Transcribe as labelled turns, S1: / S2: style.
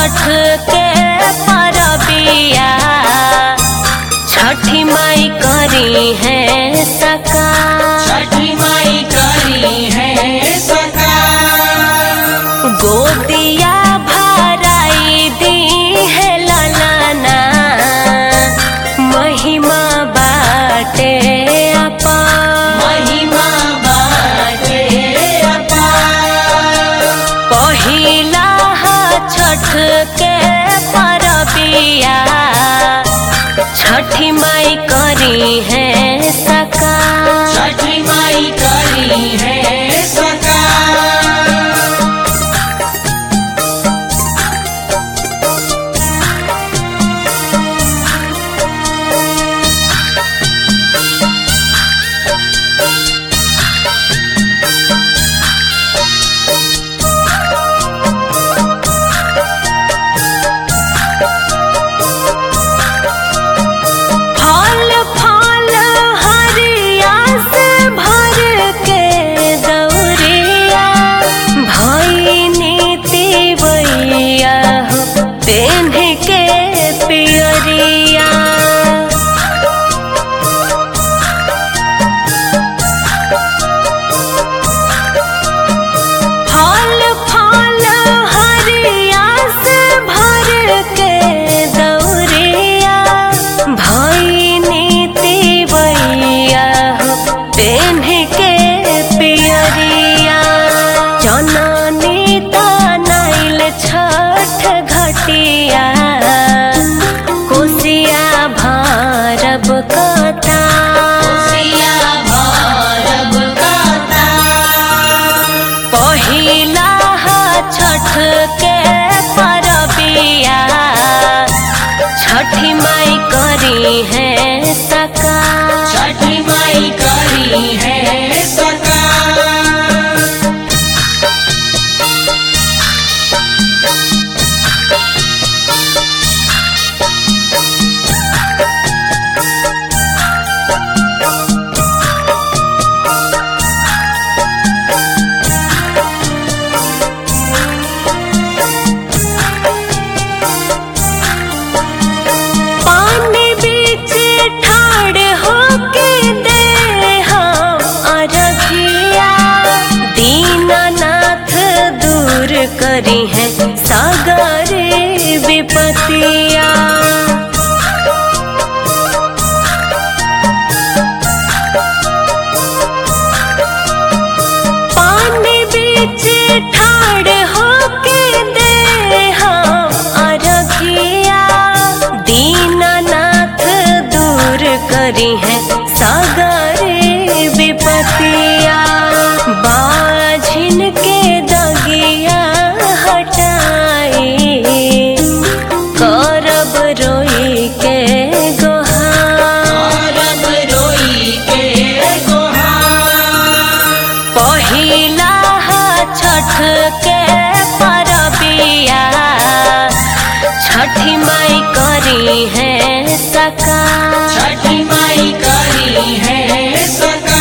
S1: छठ के परबिया छठी माई करी है सका
S2: छठी माई करी है सका
S1: गोदिया भराई दी है ललना महिमा बाटे अपा
S2: महिमा बाटे अपार
S1: पहिला हा छठ के परबिया छठी माई करी है सका
S2: छठी माई करी है सका
S1: फल फल हरिया से भर के दौरिया भैनी तिवैया हो पेन्ह के पियरिया फल फल हरिया से भर के दौरिया भैनी तिवैया हो पेन्ह के पियरिया जननी तनाइल छठ घटिया कोसिया भारब कथा
S2: सिया भरब कता
S1: पहिला हा छठ के परबिया छठी माई करी है सका
S2: छठी माई करी है सका
S1: पानी बीच ठाड़ होके दे हम अरघिया दीनानाथ दूर करी है सागर विपतिया पानी बीच ठाड़ होके दे हम अरघिया दीनानाथ दूर करी है सागर विपतिया बाझिन के दगिया हटाई करब रोई के गोहार
S2: रब रोई के गोहार
S1: पहिला हा छठ के परबिया छठी माई करी है सका
S2: छठी माई करी है सका